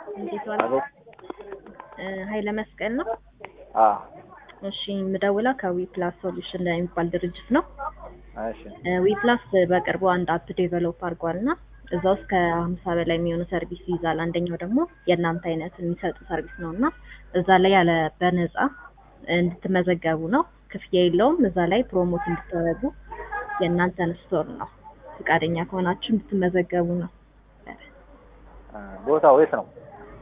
እንዴት ዋሉ? አቤት። ኃይለ መስቀል ነው። አ እሺ የምደውለው ከዊ ፕላስ ሶሉሽን የሚባል ድርጅት ነው። እሺ ዊ ፕላስ በቅርቡ አንድ አፕ ዴቨሎፕ አድርጓል እና እዛ ውስጥ ከሀምሳ በላይ የሚሆኑ ሰርቪስ ይይዛል። አንደኛው ደግሞ የእናንተ አይነት የሚሰጡ ሰርቪስ ነው እና እዛ ላይ ያለ በነፃ እንድትመዘገቡ ነው። ክፍያ የለውም። እዛ ላይ ፕሮሞት እንድታደርጉ የእናንተን ስቶር ነው። ፈቃደኛ ከሆናችሁ እንድትመዘገቡ ነው። አ፣ ቦታው የት ነው?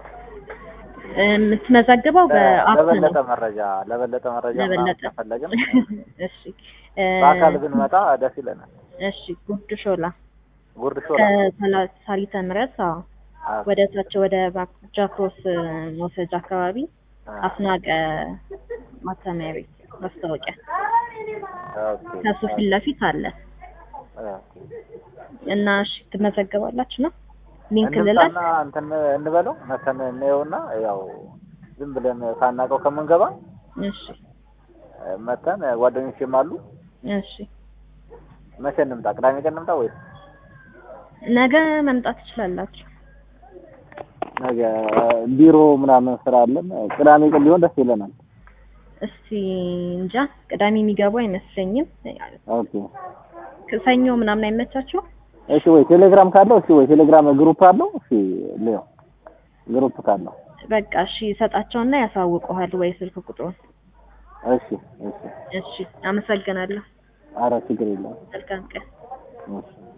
የምትመዘግበው በአፕ ለበለጠ ነው። መረጃ ለበለጠ መረጃ ምናምን ለበለጠ ከፈለግን እሺ እ፣ በአካል ብንመጣ ደስ ይለናል። እሺ ጉርድ ሾላ ጉርድ ሾላ ከሳሊተ ምሕረት አዎ አ፣ ወደ ታች ወደ ባክ- ጃክሮስ መውሰጃ አካባቢ አ፣ አስናቀ ማተሚያ ቤት ማስታወቂያ ኦኬ፣ ከሱ ፊት ለፊት አለ ኦኬ። እና እሺ ትመዘገባላችሁ ነው ሊንክ ልላክ እንምጣና እንትን እንበለው መተን እንየውና ያው ዝም ብለን ሳናውቀው ከምንገባ እሺ መተን ጓደኞቼም አሉ። እሺ መቼ እንምጣ? ቅዳሜ ቀን እንምጣ ወይስ ነገ መምጣት ትችላላችሁ ነገ? ቢሮ ምናምን ስራ አለን። ቅዳሜ ቀን ቢሆን ደስ ይለናል። እስቲ እንጃ ቅዳሜ የሚገቡ አይመስለኝም ኦኬ ሰኞ ምናምን አይመቻችሁ እሺ። ወይ ቴሌግራም ካለው እሺ፣ ወይ ቴሌግራም ግሩፕ አለው እሺ፣ ሊዮ ግሩፕ ካለው በቃ እሺ ሰጣቸውና ያሳውቀዋል ወይ ስልክ ቁጥሩን እሺ፣ እሺ። እሺ አመሰግናለሁ ኧረ ችግር የለውም። መልካም ቀን እሺ